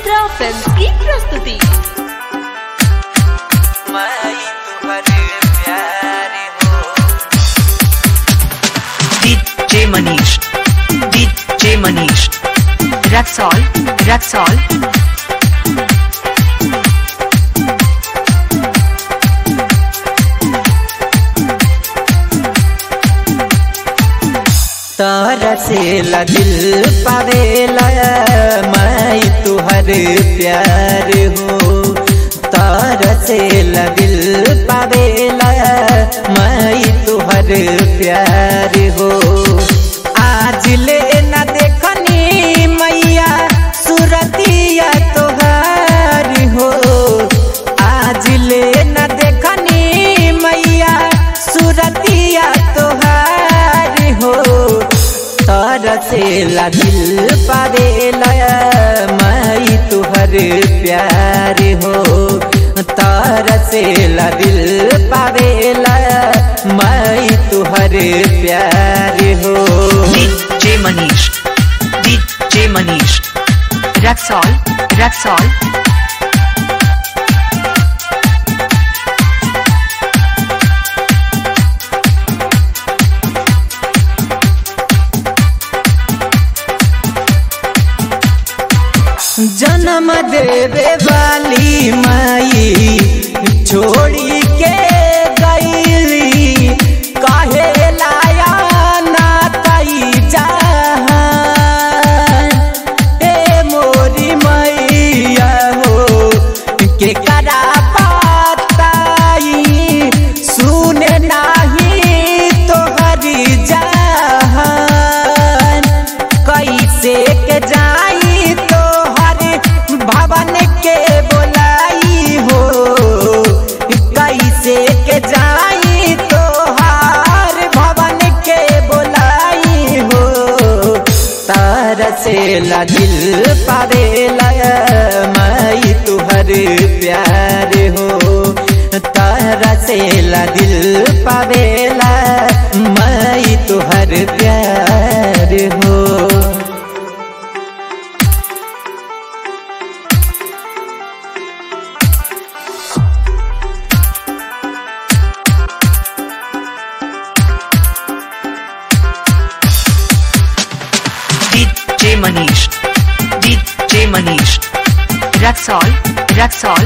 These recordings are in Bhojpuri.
मित्रा फिल्म की प्रस्तुति मैं तुम्हारे प्यारे हो DJ Manish. DJ Manish. Raxol. Raxol. तारा से ला दिल पावेला मैं तुहर प्यार हो तारा से ला दिल पावेला मैं तुहर प्यार हो आज ले न देखनी मैया सुरतिया तोहार हो आज ले न देखनी मैया सुरतिया तोहार हो तारा से ला दिल पावेला मैं तुहर प्यार हो तारा से ला दिल पावेला मैं तुहर प्यार हो DJ Manish. DJ Manish. Raxol. Raxol. जन्म देवे वाली माई छोड़ी के गईली काहे लाया ना कई जहान ए मोरी मैया हो के करा पाताई सुने नाही तोहरी जहान कैसे के जाई तोहर भवन के बोलाई हो कैसे के जाई तोहार भवन के बोलाई हो तार से ला दिल पावेला मैं तुहर प्यार हो तारा से ला दिल पावेला मैं तुहर प्यार हो DJ Manish. DJ Manish. Raxol. Raxol.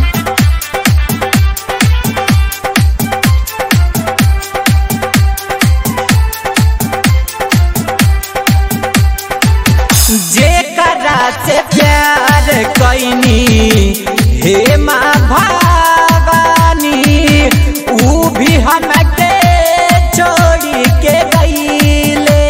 जेकरा से प्यार कैनी हे माँ भवानी ऊ भी हमके छोड़ी के गईले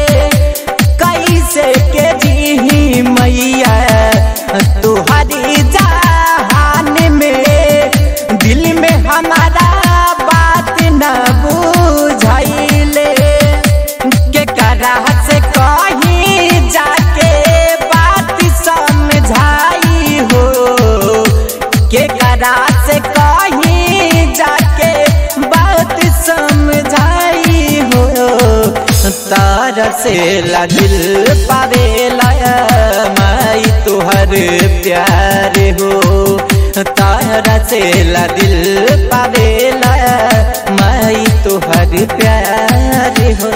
कैसे के जी मैया तुहरी जहान में दिल में हमारा बात न बुझाइले के करा से कहीं जाके बात समझाई हो के करा से कहीं जाके बात समझाई हो तार से ला दिल पावेला मैं तुहर प्यार हो तारा से ला दिल पावेला मैं तुहर प्यार हो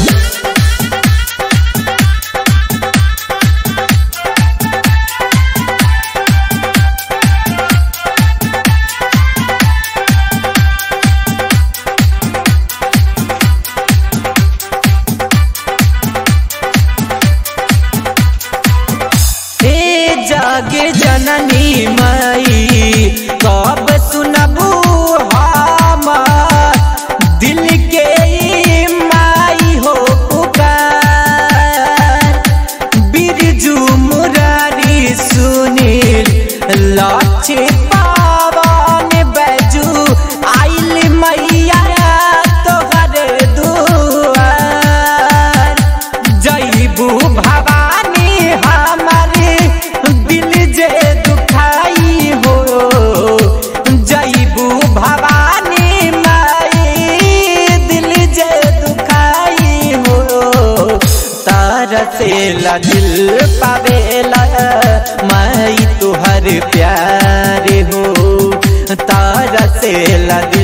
हे जग जननी माई कब सुनबू हम दिल के ई माई हो पुकार बिरजू मुरारी सुनील लक्ष्य पावन बैजू आइल मैया तोहर दुआर जईबू भवानी हमारे दिल जे दुखाई हो जईबू भवानी माई दिल जे दुखाई हो तार से ला दिल पावेला मैं तुहर प्यार हो तारा से ला